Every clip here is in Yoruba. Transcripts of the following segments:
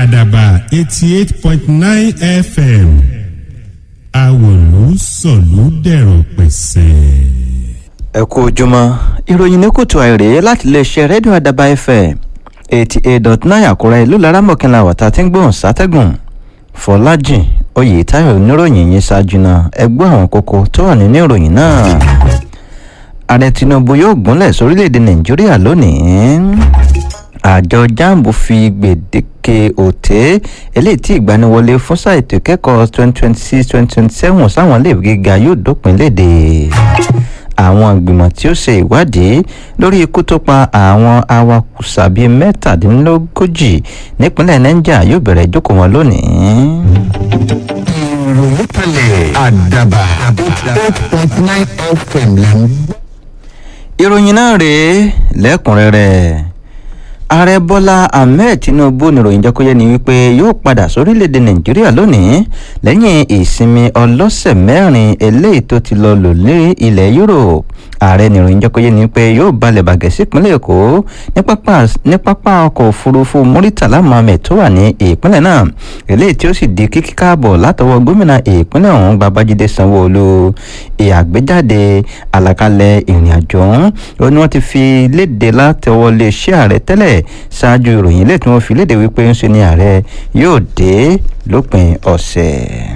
àdàbà eighty eight point nine fm àwòlú sọ̀lú dẹ̀rọ̀ pẹ̀sẹ̀. ẹ kú ojúmọ́ ìròyìn ní kùtù àìrè láti iléeṣẹ́ rédíò àdàbà fm eighty eight dot nine àkúrẹ́ ìlú laramọ̀kìnlá wàtá tí ń gbóhùn sátẹ́gùn fọlájìn oyètáyọ̀ oníròyìn yìí ṣáájú náà ẹgbẹ́ àwọn kókó tó wà nínú ìròyìn náà ààrẹ tinubu yóò gúnlẹ̀ sórílẹ̀‐èdè nàìjíríà lónìí àjọ jamb fi gbèdéke òté eléyìí tí ìgbaniwọlé fún sáà ètò ìkẹ́kọ̀ọ́ twenty twenty six twenty twenty seven sáwọn iléèwé gíga yóò dópin léde àwọn ìgbìmọ̀ tí ó ṣe ìwádìí lórí ikú tó pa àwọn awakùsà bíi mẹ́tàdínlógójì nípínlẹ̀ niger yóò bẹ̀rẹ̀ ìjókòó wọn lónìí. ìròyìn kalẹ̀ àdàbà eight point nine fm là ń gbọ́. ìròyìn náà rèé lẹ́kùnrẹ́rẹ́ ààrẹ bọ́lá ahmed tinubu níròyìn jẹ́ kó yé ni wípé yóò padà sórílẹ̀‐èdè nàìjíríà lónìí lẹ́yìn ìsinmi ọlọ́sẹ̀ mẹ́rin eléyìí tó ti lọ lò ní ilẹ̀ europe ààrẹ níròyìn jẹ́ kó yé ni wípé yóò balẹ̀ bàgẹ́ sípínlẹ̀ èkó ní pápá ọkọ̀ òfurufú muritala mohammed tó wà ní ìpínlẹ̀ náà eléyìí tí ó sì di kíkí káàbọ̀ látọwọ́ gómìnà ìpínlẹ̀ ọ̀hún babájídé sanwó-olu ìyàgbéjáde àlàkalẹ̀ ìrìn àjò ọ̀hún ó ní wọ́n ti fi léde látọwọ́ lè ṣé ààrẹ tẹ́lẹ̀ ṣáájú ìròyìn ilé tí wọ́n fi léde wípé ń ṣe ni ààrẹ yóò dé lópin ọ̀sẹ̀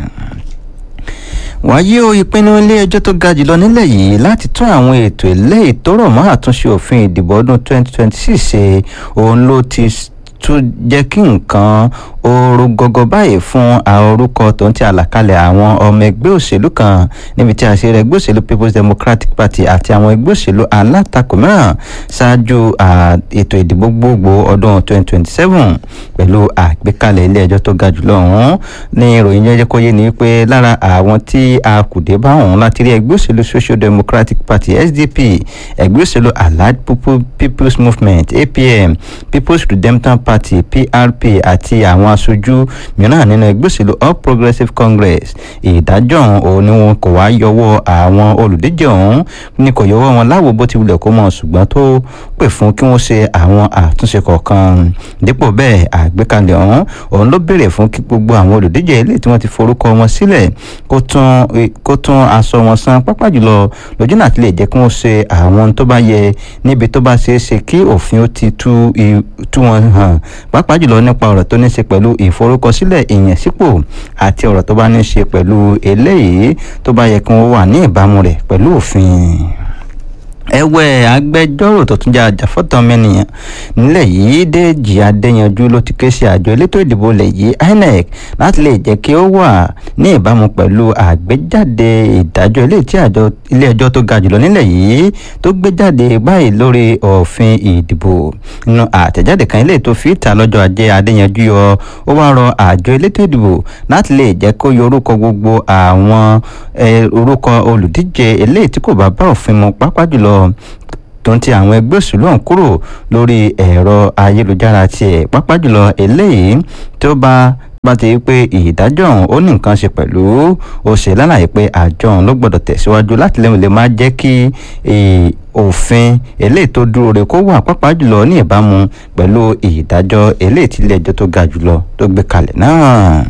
wáyé o ìpinnu ilé ẹjọ́ tó ga jùlọ nílẹ̀ yìí láti tún àwọn ètò eléyìí tó rọ̀ mọ́ àtúnṣe òfin ìdìbò ọdún 2026 ṣe òun ló ti tún jẹ́ kí nǹkan ooru gọgọ báyìí fún orúkọ tó ń ti àlàkalẹ̀ àwọn ọmọ ẹgbẹ́ òṣèlú kan níbi tí àṣírí ẹgbẹ́ òṣèlú people's democratic party àti àwọn ẹgbẹ́ òṣèlú alátakò mìíràn ṣáájú ètò ìdìbò gbogbo ọdún 2027 pẹ̀lú àgbékalẹ̀ ilé ẹjọ́ tó ga jùlọ ọ̀hún ní ìròyìn jẹ́jẹ́ kó yé ni pé lára àwọn tí a kù dé bá ọ̀hún láti rí ẹgbẹ́ òṣèlú social democratic party sdp ẹgbẹ́ òṣèlú allied people's movement apm people's redemption party prp àti àwọn aṣojú mìíràn nínú ẹgbẹ́ òṣèlú all progressives congress ìdájọ́ òun ni wọn kò wá yọwọ́ àwọn olùdíje ọ̀hún ni kò yọwọ́ wọn láwo bó ti wulẹ̀ kó mọ̀ ṣùgbọ́n tó pè fún kí wọ́n ṣe àwọn àtúnṣe kọ̀ọ̀kan dípò bẹ́ẹ̀ àgbékalẹ̀ ọ̀hún òun ló béèrè fún kí gbogbo àwọn olùdíje ilé tí wọ́n ti forúkọ wọn sílẹ̀ kó tún aṣọ wọn san pápá jùlọ lójú náà ti lè jẹ́ kí wọ́n ṣe àwọn tó bá yẹ níbi tó bá ṣeé ṣe kí òfin ó ti tú wọn hàn pàápàá jùlọ nípa ọ̀rọ̀ tó ní ṣe pẹ̀lú ìforúkọsílẹ̀ ìyànsípò àti ọ̀rọ̀ tó bá ní ṣe pẹ̀lú eléyìí tó bá yẹ kí wọ́n wà ní ìbámu rẹ̀ pẹ̀lú òfin ẹwẹ́ agbẹjọ́rò tó tún jẹ́ àjàfọ́tọ̀ ọmọnìyàn nílẹ̀ yìí Déjì Adéyanjú ló ti ké sí àjọ elétò ìdìbò ilẹ̀ yìí INEC láti lè jẹ́ kí ó wà ní ìbámu pẹ̀lú àgbéjáde ìdájọ́ ilé tí àjọ ilé ẹjọ́ tó ga jùlọ nílẹ̀ yìí tó gbé jáde báyìí lórí òfin ìdìbò nínú àtẹ̀jáde kan ilé tó fi ìta lọ́jọ́ ajé Adéyanjú yọ ó wá rọ àjọ elétò ìdìbò láti lè jẹ́ kó yọ orúkọ gbogbo àwọn orúkọ olùdíje eléyìí tí kò bá bá òfin mu pápá jùlọ tó ń ti àwọn ẹgbẹ́ òṣèlú ọ̀hún kúrò lórí ẹ̀rọ ayélujára tiẹ̀ pápá jùlọ eléyìí tó bá bá ti rí pé ìdájọ́ ọ̀hún ó ní nǹkan ṣe pẹ̀lú ó ṣe lálàyé pé àjọ ọ̀hún ló gbọ́dọ̀ tẹ̀síwájú láti lẹ́yìn lè máa jẹ́ kí òfin eléyìí tó dúró re kó wà pápá jùlọ ní ìbámu pẹ̀lú ìdájọ́ eléyìí tí ilé ẹjọ́ tó ga jùlọ tó gbé kalẹ̀ náà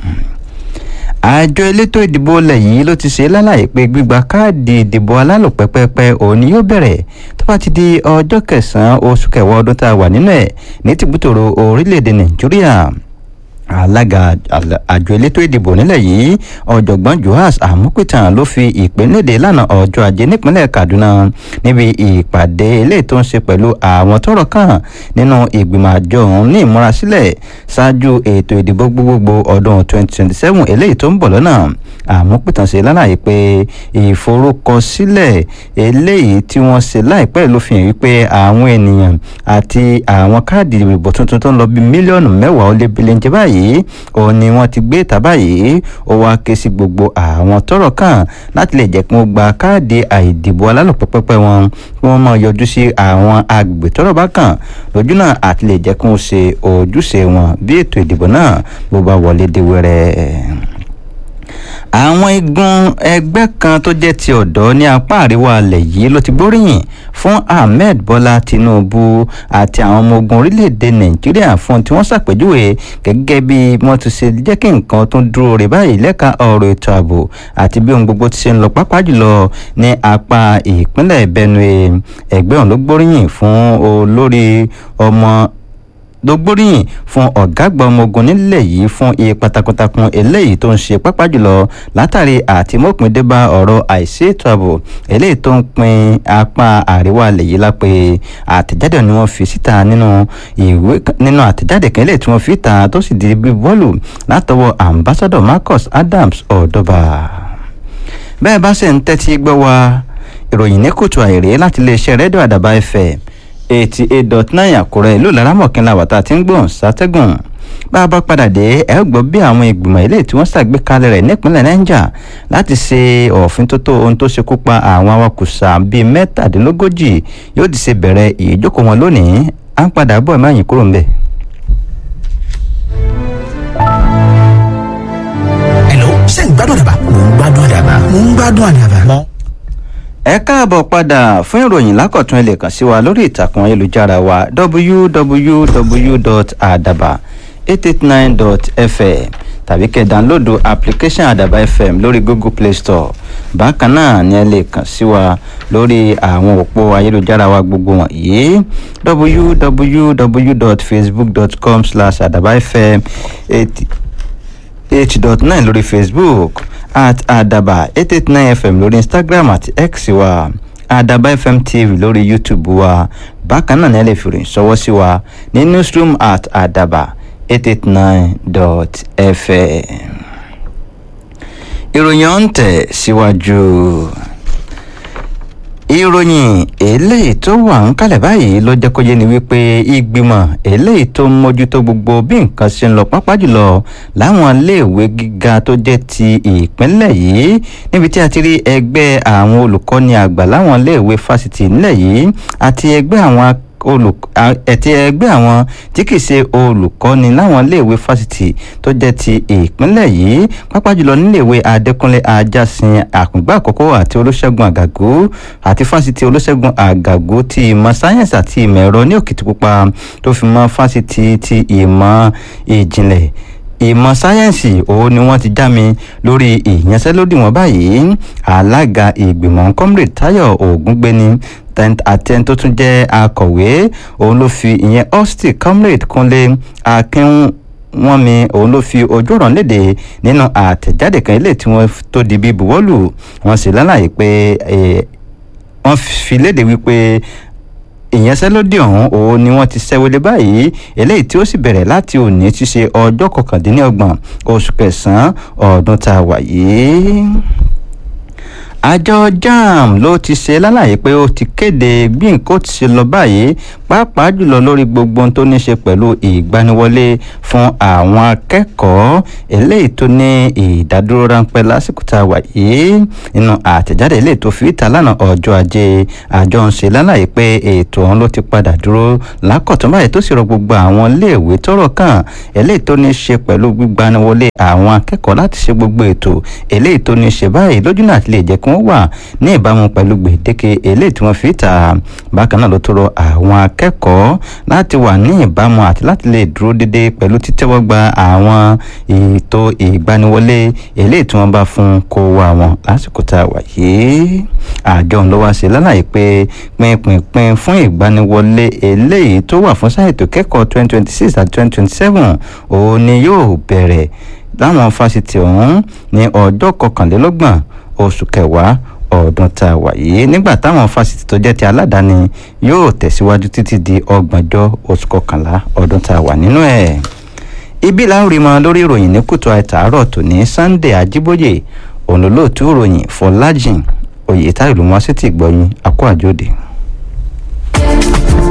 àjọ elétò ìdìbò ilẹ̀ yìí ló ti ṣe lálàyé pé gbígba káàdì ìdìbò alálòpẹ́pẹ́pẹ́ òun ni yóò bẹ̀rẹ̀ tó bá ti di ọjọ́ kẹsàn-án oṣù kẹwàá ọdún tá a wà nínú ẹ̀ ní tìbútòrò orílẹ̀-èdè nàìjíríà alága àjọ elétò ìdìbò nílẹ̀ yìí ọ̀jọ̀gbọ́n joas amupitan ló fi ìpínlẹ̀dẹ̀ lánàá ọjọ́ ajé nípínlẹ̀ kaduna níbi ìpàdé eléyìí tó ń ṣe pẹ̀lú àwọn tọ́rọ̀ kàn nínú ìgbìmọ̀ àjọ ọ̀hún ní ìmúrasílẹ̀ ṣáájú ètò ìdìbò gbogbogbò ọdún 2027 eléyìí tó ń bọ̀ lọ́nà amupitan ṣe lálàyé pé ìforúkọsílẹ̀ eléyìí tí wọ́n ṣe láìpẹ́ ló fi hàn wípé àwọn ènìyàn àti àwọn káàdì ìbò tuntun tó ń lọ bí mílíọ̀nù mẹ́wàá ó lé bílíǹjẹ báyìí yìí òun ni wọ́n ti gbé ìta báyìí ó wá ké sí gbogbo àwọn tọ́rọ̀ kàn láti lè jẹ́ kí wọ́n gba káàdì àìdìbò alálòpẹ́pẹ́pẹ́ wọn kí wọ́n máa yọjú sí àwọn agbègbè tọ́rọ̀ bá kàn lójú náà àti lè jẹ́ kí wọ́n ṣe ojúṣe wọn bí ètò ìdìbò náà bó bá wọlé dé wẹ́rẹ́ àwọn igun ẹgbẹ́ kan tó jẹ́ ti ọ̀dọ́ ní apá àríwá alẹ̀ yìí ló ti gbóríyìn fún ahmed bọ́lá tinubu àti àwọn ọmọ ogun orílẹ̀-èdè nàìjíríà fún tí wọ́n ṣàpèjúwe gẹ́gẹ́ bí wọ́n ti ṣe jẹ́ kí nǹkan tó dúró rè báyìí lẹ́ka ọ̀rọ̀ ètò ààbò àti bí ohun gbogbo ti ṣe ń lọ pápá jùlọ ní apá ìpínlẹ̀ benue ẹgbẹ́ ọ̀hún ló gbóríyìn fún olórí ọmọ ló gbóríyìn fún ọ̀gágbà ọmọ ogun nílẹ̀ yìí fún ipa takuntakun eléyìí tó ń ṣe pápá jùlọ látàrí àtìmọ́pìndébà ọ̀rọ̀ àìsí ètò ààbò eléyìí tó ń pin apá àríwá ilẹ̀ yìí lápè àtẹ̀jáde ni wọ́n fi síta nínú ìwé nínú àtẹ̀jáde kan eléyìí tí wọ́n fi ta tó sì di bí bọ́ọ̀lù látọwọ́ ambassador marcus adams ọ̀dọ́bà bẹ́ẹ̀ bá ṣe ń tẹ́tí gbọ́ wa ìròyìn ní kùtù àìrè láti iléeṣẹ́ rédíò àdàbà fm eighty eight dot nine àkúrẹ́ ìlú laramọ̀kínlá wàtá tí ń gbọ̀n sátẹ́gùn bá a bá padà dé ẹ ó gbọ́ bí àwọn ìgbìmọ̀ ilé tí wọ́n ṣàgbékalẹ̀ rẹ̀ nípínlẹ̀ niger láti ṣe òfin tó tó ohun tó ṣekú pa àwọn awakùsà bíi mẹ́tàdínlógójì yóò ti ṣe bẹ̀rẹ̀ ìjókòó wọn lónìí à ń padà bọ̀ ẹ̀ má yín kúrò ńbẹ̀. Hello, ṣé ń gbádùn àdàbà? Mò ń gbádùn àdàbà. Mò ń gbádùn àdàbà. Mò ẹ káàbọ̀ padà fún ìròyìn lákọ̀tún ẹ lè kàn sí wa lórí ìtàkùn ayélujára wa www.adaba889.fm tàbí kẹ́ dánlódù application àdàbà fm lórí google play store bákan náà ni ẹ lè kàn sí wa lórí àwọn òpó ayélujára wa gbogbo wọ̀nyí www.facebook.com slash àdàbà fm eight dot nine lórí facebook at adaba eight eight nine fm lórí instagram àti x wa adaba fm tv lórí youtube wa bákan náà ní ẹ lè fi ròyìn ṣọwọ́ sí wa ní newsroom at adaba eight eight nine dot fm. ìròyìn ọ̀hún tẹ̀ síwájú. ìròyìn eléyìí tó wà ń kalẹ̀ báyìí ló jẹ́ kó yé ni wípé ìgbìmọ̀ eléyìí tó ń mójútó gbogbo bí nǹkan ṣe ń lọ pápá jùlọ láwọn iléèwé gíga tó jẹ́ ti ìpínlẹ̀ yìí níbi tí a ti rí ẹgbẹ́ àwọn olùkọ́ni àgbà láwọn iléèwé fásitì nílẹ̀ yìí àti ẹgbẹ́ àwọn ẹ̀tí ẹgbẹ́ àwọn tí kì í ṣe olùkọ́ni láwọn iléèwé fásitì tó jẹ́ ti ìpínlẹ̀ yìí pápá jùlọ níléèwé adékúnlé ajásin àkùngbà àkọ́kọ́ àti olóṣègùn àgàgó àti fásitì olóṣègùn àgàgó ti ìmọ̀ sáyẹ́nsì àti ìmọ̀ ẹ̀rọ ní òkìtìpupa tó fi mọ́ fásitì ti ìmọ̀ ìjìnlẹ̀ ìmọ̀ sáyẹ́ǹsì òun ni wọ́n ti já mi lórí ìyanṣẹ́lódì wọn báyìí alága ìgbìmọ̀ comrade tayo ògúngbẹ́ni àtẹn tó tún jẹ́ akọ̀wé òun ló fi ìyẹn austin comrade kúnlé akin wọ́n mi òun ló fi ojú ọ̀rọ̀ léde nínú àtẹ̀jáde kan ilé tí wọ́n tó di bí buwọ́lù wọ́n sì lálàyé pé wọ́n fi léde wípé ìyanṣẹ́lódì ọ̀hún òun ni wọ́n ti ṣẹ́wọ́lé báyìí eléyìí tí ó sì bẹ̀rẹ̀ láti òní ti ṣe ọjọ́ kọkàndínlọ́gbọ̀n oṣù kẹsàn-án ọdún tá a wà yìí àjọ jam ló ti ṣe lálàyé pé ó ti kéde bí nǹkan ti ṣe lọ báyìí pàápàá jùlọ lórí gbogbo ohun tó ní ṣe pẹ̀lú ìgbaniwọlé fún àwọn akẹ́kọ̀ọ́ eléyìí tó ní ìdádúró ráńpẹ́ lásìkò tá a wà yìí nínú àtẹ̀jáde eléyìí tó fi ìta lánàá ọjọ́ ajé àjọ ń ṣe lálàyé pé ètò ọ̀hún ló ti padà dúró lákọ̀tún báyìí tó sì rọ gbogbo àwọn iléèwé tọ́rọ̀ kàn eléyìí tó ní ṣe pẹ̀lú gbígbaniwọlé àwọn akẹ́kọ̀ọ́ láti ṣe gbogbo ètò eléyìí tó ní ṣe báyìí lójú náà ti lè jẹ́ kí wọ́n wà ní ìbámu pẹ̀lú gbèdéke eléyìí tí wọ́n fi ta bákan náà ló tó rọ àwọn akẹ́kọ̀ọ́ láti wà ní ìbámu àti láti lè dúró déédéé pẹ̀lú títẹ́wọ́ gba àwọn ètò ìgbaniwọlé eléyìí tí wọ́n bá fún kó wá wọn lásìkò tá a wà yìí àjọ ń lọ wá sí lálàyé pé pinpin fún ìgbaniwọlé eléyìí tó wà fún sáà ètò kẹ́kọ̀ọ́ twenty twenty six àti twenty twenty seven òun ni yóò bẹ̀rẹ̀ láwọn fásitì ọ̀hún ní ọjọ́ kọkànlélọ́gbọ̀n oṣù kẹwàá ọdún tá a wà yìí nígbà táwọn fásitì tó jẹ́ ti aládàáni yóò tẹ̀síwájú títí di ọgbọ̀njọ́ oṣù kọkànlá ọdún tá a wà nínú ẹ̀. ibi là ń rí mọ lórí ìròyìn ní kùtù àìtàárọ̀ tòní sunday ajíbóyè òun lóòtú ìròyìn fọlájìn oyè táyọ̀ ló mọ́ sí ti gbọ́yìn àkó àjòdì.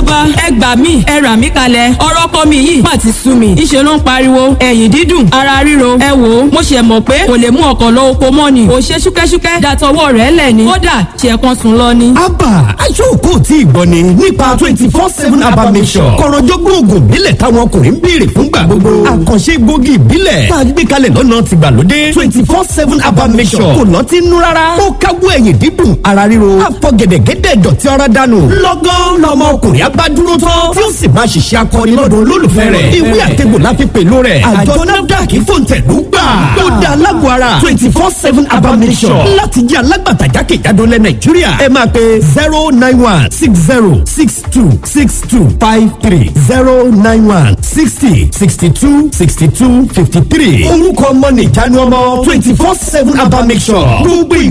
bàbá ẹ gbà mí ẹ rà mí kalẹ̀ ọ̀rọ̀ kọ́ mi yìí má ti sú mi ìṣe ló ń pariwo ẹ̀yìn dídùn ara ríro ẹ wò ó mo ṣe mọ̀ pé kò lè mú ọkọ̀ lọ oko mọ́ ni kò ṣe ṣúkẹ́ṣúkẹ́ dàtọwọ́ rẹ̀ lẹ̀ ni kódà ṣe kan sùn lọ ni. abba aṣọ́kò tí ì gbọ́ ni nípa twenty four seven abba mission kọ̀rọ̀jọ́gbọ́n oògùn ìbílẹ̀ táwọn ọkùnrin ń béèrè fúngbà gbogbo àkànṣe gbòógì ìbílẹ̀ tá a gbé kalẹ̀ lọ́nà tìgbàlódé twenty four seven abba mission kò lọ́ọ́ ti nú rárá ó káwọ́ ẹ̀yìn dídùn ara ríro àfọ gẹ̀dẹ̀gẹ̀dẹ̀ dọ̀tí ara dànù lọ́gán lọmọ ọkùnrin abádúró tán tí ó sì máa ṣiṣẹ́ akọni lọ́dọ̀ olólùfẹ́ rẹ̀ ìwé àtẹ̀gbò la fi pèlú rẹ̀ àjọ nafdac fòǹtẹ̀lú gbà ó da alágbó ara twenty four seven abba mission láti jẹ́ alágbàtà jákèjádò lẹ nàìjíríà ẹ máa pe zero nine one six zero six two six two five three zero nine one sixty sixty two sixty two fifty three orúkọ ọmọ nìjánu ọmọ twenty four seven abba mission gbogbo ìgbà.